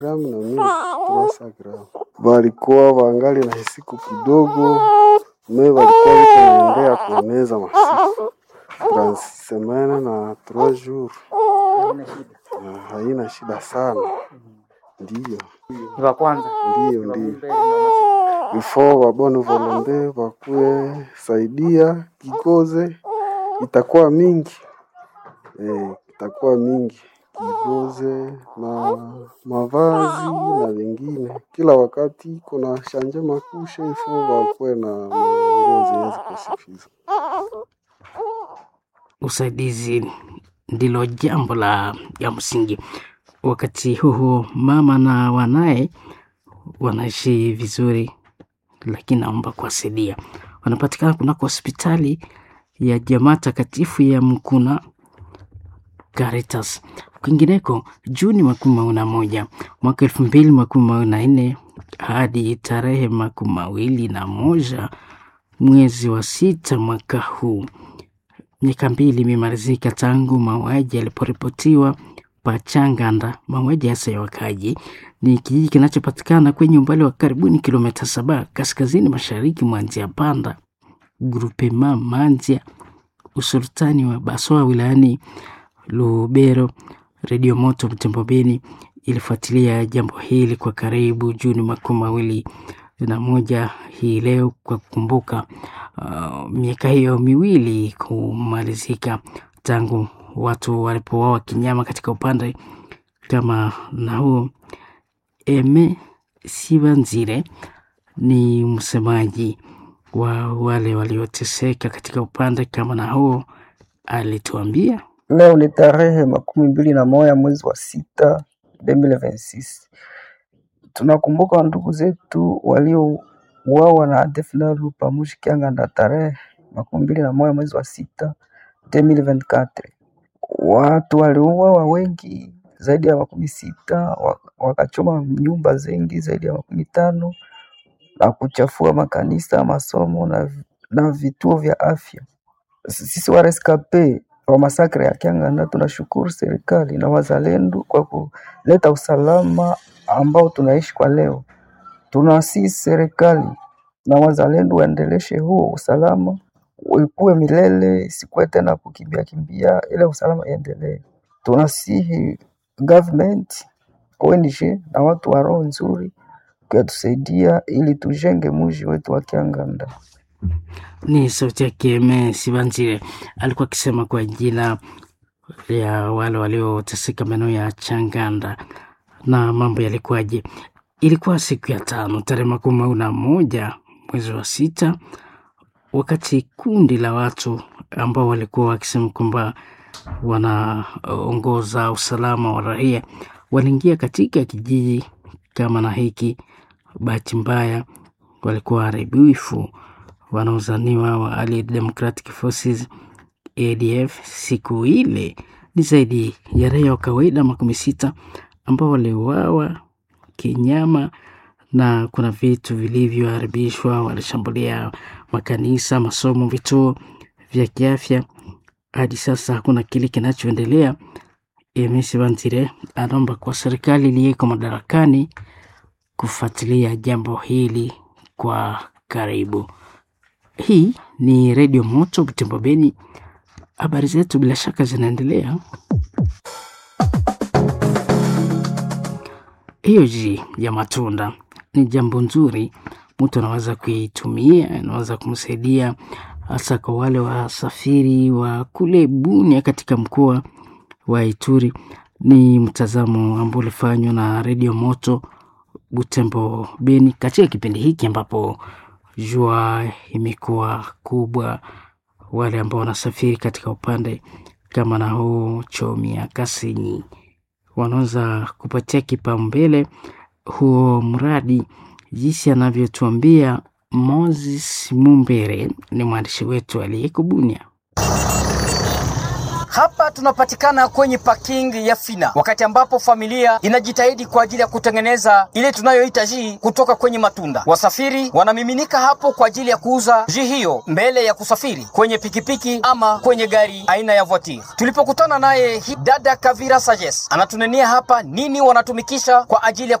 gramu na mimi trasa gramu walikuwa wangali na siku kidogo me walikuwa wiko naendea kueneza masiku transemene na trois jours Na haina shida sana ndiyo Ni wa kwanza ndiyo ndiyo before wabone volonte wakuye saidia kikoze itakuwa mingi eh, itakuwa mingi kikoze na mavazi na vingine kila wakati kuna shanje makushe ifo wakuwe na manguo zenye zikosifiza usaidizi ndilo jambo la ya msingi. Wakati huo mama na wanaye wanaishi vizuri, lakini naomba kuwasaidia. Wanapatikana kunako hospitali ya jamaa takatifu ya Mkuna Caritas. Kwingineko, Juni makumi mawili na moja mwaka elfu mbili makumi mawili na nne hadi tarehe makumi mawili na moja mwezi wa sita mwaka huu miaka mbili imemalizika tangu mauaji yaliporipotiwa Pachanganda. Mauaji hasa ya wakaji ni kijiji kinachopatikana kwenye umbali wa karibuni kilomita saba kaskazini mashariki mwa Nzia Panda, grupema Manzia, usultani wa Baswa wilayani Lubero. Redio Moto Butembo Beni ilifuatilia jambo hili kwa karibu Juni makumi mawili na moja hii leo kwa kukumbuka uh, miaka hiyo miwili kumalizika tangu watu walipouawa kinyama katika upande kama na huo. Eme Sibanzire ni msemaji wa wale walioteseka katika upande kama na huo, alituambia Leo ni tarehe makumi mbili na moja mwezi wa sita 2026. Tunakumbuka ndugu zetu waliouawa na ADF Nalu pamoja Kianganda tarehe makumi mbili na moja mwezi wa sita 2024. Watu waliuawa wengi zaidi ya makumi sita wa- wakachoma nyumba zengi zaidi ya makumi tano na kuchafua makanisa, masomo na, na vituo vya afya. Sisi wa rescape wa masakre ya Kianganda tunashukuru serikali na wazalendo kwa kuleta usalama ambao tunaishi kwa leo. Tunasihi serikali na wazalendo waendeleshe huo usalama, ikuwe milele, isikuwe tena kukimbia kimbia, ile usalama iendelee. Tunasihi government, ONG na watu wa roho nzuri kuyatusaidia ili tujenge mji wetu wa Kianganda. ni sauti yake Eme Sibanzire alikuwa akisema kwa jina ya wale walioteseka maeneo ya Changanda na mambo yalikuwaje. Ilikuwa siku ya tano tarehe makumi mawili na moja mwezi wa sita, wakati kundi la watu ambao walikuwa wakisema kwamba wanaongoza usalama wa raia waliingia katika kijiji kama na hiki. Bahati mbaya walikuwa waharibifu wanaozaniwa wa Allied Democratic Forces ADF. Siku ile ni zaidi ya raia wa kawaida makumi sita ambao waliuawa kinyama na kuna vitu vilivyoharibishwa. Walishambulia makanisa, masomo, vituo vya kiafya. Hadi sasa hakuna kile kinachoendelea. Emisi Bantire anaomba kwa serikali iliyeko madarakani kufuatilia jambo hili kwa karibu. Hii ni Redio Moto Butembo Beni. Habari zetu bila shaka zinaendelea. Hiyo ji ya matunda ni jambo nzuri, mtu anaweza kuitumia, anaweza kumsaidia hasa kwa wale wasafiri wa kule Bunia katika mkoa wa Ituri. Ni mtazamo ambao ulifanywa na Redio Moto Butembo Beni katika kipindi hiki ambapo jua imekuwa kubwa. Wale ambao wanasafiri katika upande kama na huu Chomia, Kasenyi wanaweza kupatia kipaumbele huo mradi, jinsi anavyotuambia Moses Mumbere, ni mwandishi wetu aliyeko Bunia. Hapa tunapatikana kwenye parking ya Fina, wakati ambapo familia inajitahidi kwa ajili ya kutengeneza ile tunayoita jii kutoka kwenye matunda. Wasafiri wanamiminika hapo kwa ajili ya kuuza jii hiyo mbele ya kusafiri kwenye pikipiki ama kwenye gari aina ya voiture. Tulipokutana naye dada Kavira Sajes anatunenia hapa nini wanatumikisha kwa ajili ya